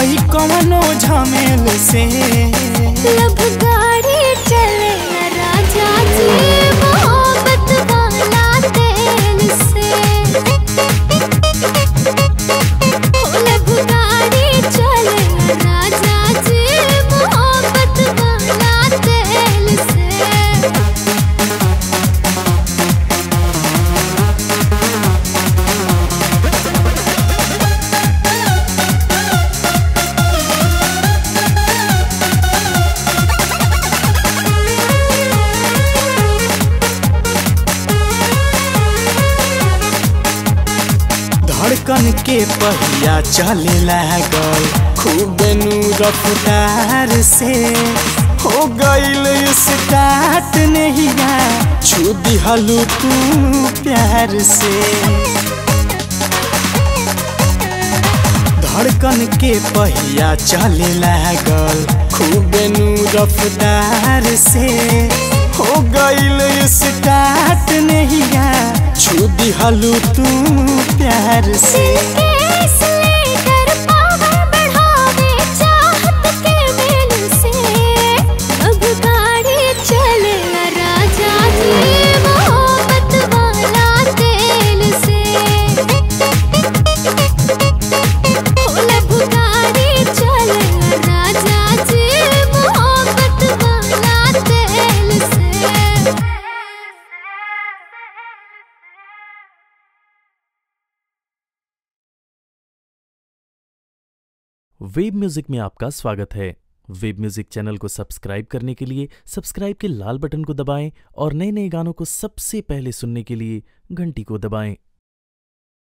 हई कवनो झमेल से लब गाड़ी चले न राजा जी मोहब्बत वाला तेल से ओ लब गाड़ी चले न राजा जी मोहब्बत वाला तेल से धड़कन के पहिया चले लागल खूब नू रफ्तार से हो गईल स्टार्ट नहिया छू दिहलू तू प्यार से धड़कन के पहिया चले लागल खूब नू रफ्तार से हो गईल स्टार्ट नहिया छू दिहलू तू प्यार से केस लेकर पावर बढ़ावे चाहत के मेल से अब गाड़ी चले न राजा जी मोहब्बत वाला तेल से ओ लब गाड़ी चले न राजा जी मोहब्बत वाला तेल से वेब म्यूजिक में आपका स्वागत है वेब म्यूजिक चैनल को सब्सक्राइब करने के लिए सब्सक्राइब के लाल बटन को दबाएं और नए नए गानों को सबसे पहले सुनने के लिए घंटी को दबाएं